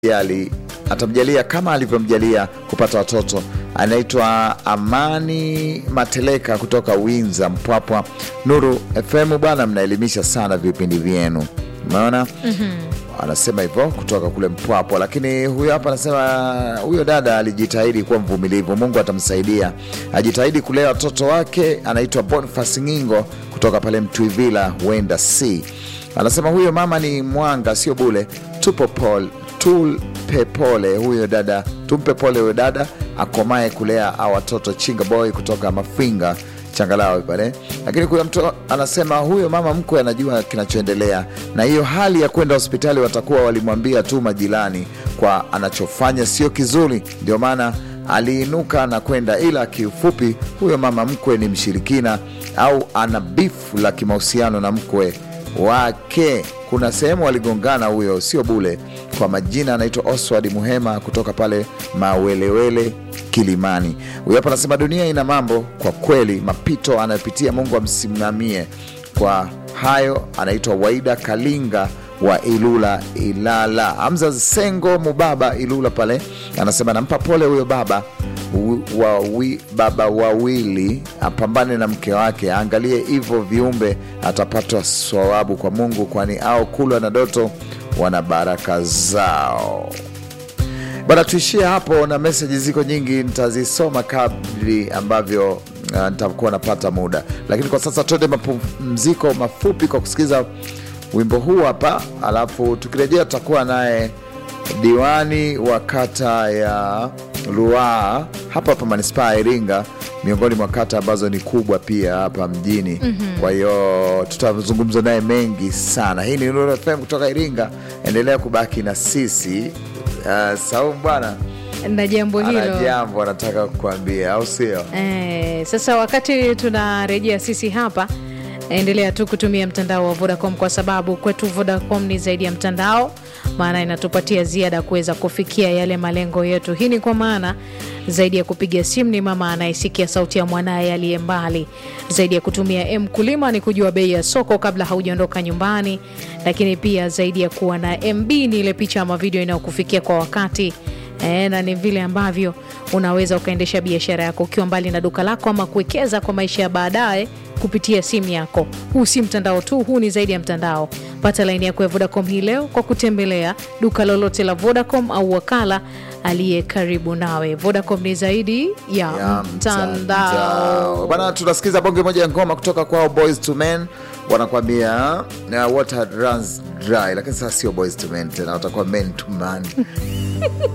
jali atamjalia kama alivyomjalia kupata watoto. Anaitwa Amani Mateleka kutoka Winza, Mpwapwa. Nuru FM bwana, mnaelimisha sana vipindi vyenu, umeona anasema hivyo kutoka kule Mpwapwa. Lakini huyo hapa anasema huyo dada alijitahidi kuwa mvumilivu, Mungu atamsaidia, ajitahidi kulea watoto wake. Anaitwa Boniface Ngingo kutoka pale Mtwivila, huenda si anasema huyo mama ni mwanga, sio bule. Tupo pole, tupe pole huyo dada, tumpe pole huyo dada akomae kulea a watoto. Chinga boy kutoka Mafinga changalawe pale. Lakini kuna mtu anasema huyo mama mkwe anajua kinachoendelea, na hiyo hali ya kwenda hospitali watakuwa walimwambia tu majirani kwa anachofanya sio kizuri, ndio maana aliinuka na kwenda. Ila kiufupi, huyo mama mkwe ni mshirikina au ana bifu la kimahusiano na mkwe wake. Kuna sehemu waligongana, huyo sio bule. Kwa majina anaitwa Oswald Muhema kutoka pale Mawelewele, Kilimani. Huyo hapa anasema dunia ina mambo kwa kweli, mapito anayopitia Mungu amsimamie kwa hayo. Anaitwa Waida Kalinga wa Ilula Ilala. Hamza Sengo Mubaba Ilula pale anasema nampa pole huyo baba wawi, baba wawili apambane na mke wake, aangalie hivyo viumbe, atapatwa swawabu kwa Mungu, kwani ao kulwa na doto wana baraka zao. Bana, tuishie hapo, na meseji ziko nyingi, nitazisoma kadri ambavyo uh, nitakuwa napata muda, lakini kwa sasa tuende mapumziko mafupi kwa kusikiza wimbo huu hapa, alafu tukirejea tutakuwa naye diwani wa kata ya Ruaha hapa hapa manispaa ya Iringa, miongoni mwa kata ambazo ni kubwa pia hapa mjini. Kwa hiyo tutazungumza naye mengi sana. Hii ni Nuru FM kutoka Iringa, endelea kubaki na sisi. Uh, Saumu bwana na jambo ana hilo jambo anataka kukuambia, au sio? eh, sasa wakati tunarejea sisi hapa endelea tu kutumia mtandao wa Vodacom kwa sababu kwetu Vodacom ni zaidi ya mtandao, maana inatupatia ziada kuweza kufikia yale malengo yetu. Hii ni kwa maana zaidi ya kupiga simu ni mama anayesikia sauti ya mwanaye aliye mbali, zaidi ya kutumia M kulima ni kujua bei ya soko kabla haujaondoka nyumbani, lakini pia zaidi ya kuwa na MB ni ile picha ama video inayokufikia kwa wakati E, na ni vile ambavyo unaweza ukaendesha biashara yako ukiwa mbali na duka lako ama kuwekeza kwa maisha ya baadaye kupitia simu yako. Huu si mtandao tu, huu ni zaidi ya mtandao. Pata laini yako ya Vodacom hii leo kwa kutembelea duka lolote la Vodacom au wakala aliye karibu nawe. Vodacom ni zaidi ya, ya mtandao. bana. Tunasikiza bonge moja ya ngoma kutoka kwao Boys to Men, wanakwambia uh, water runs dry, lakini sasa sio Boys to Men tena, watakuwa men to man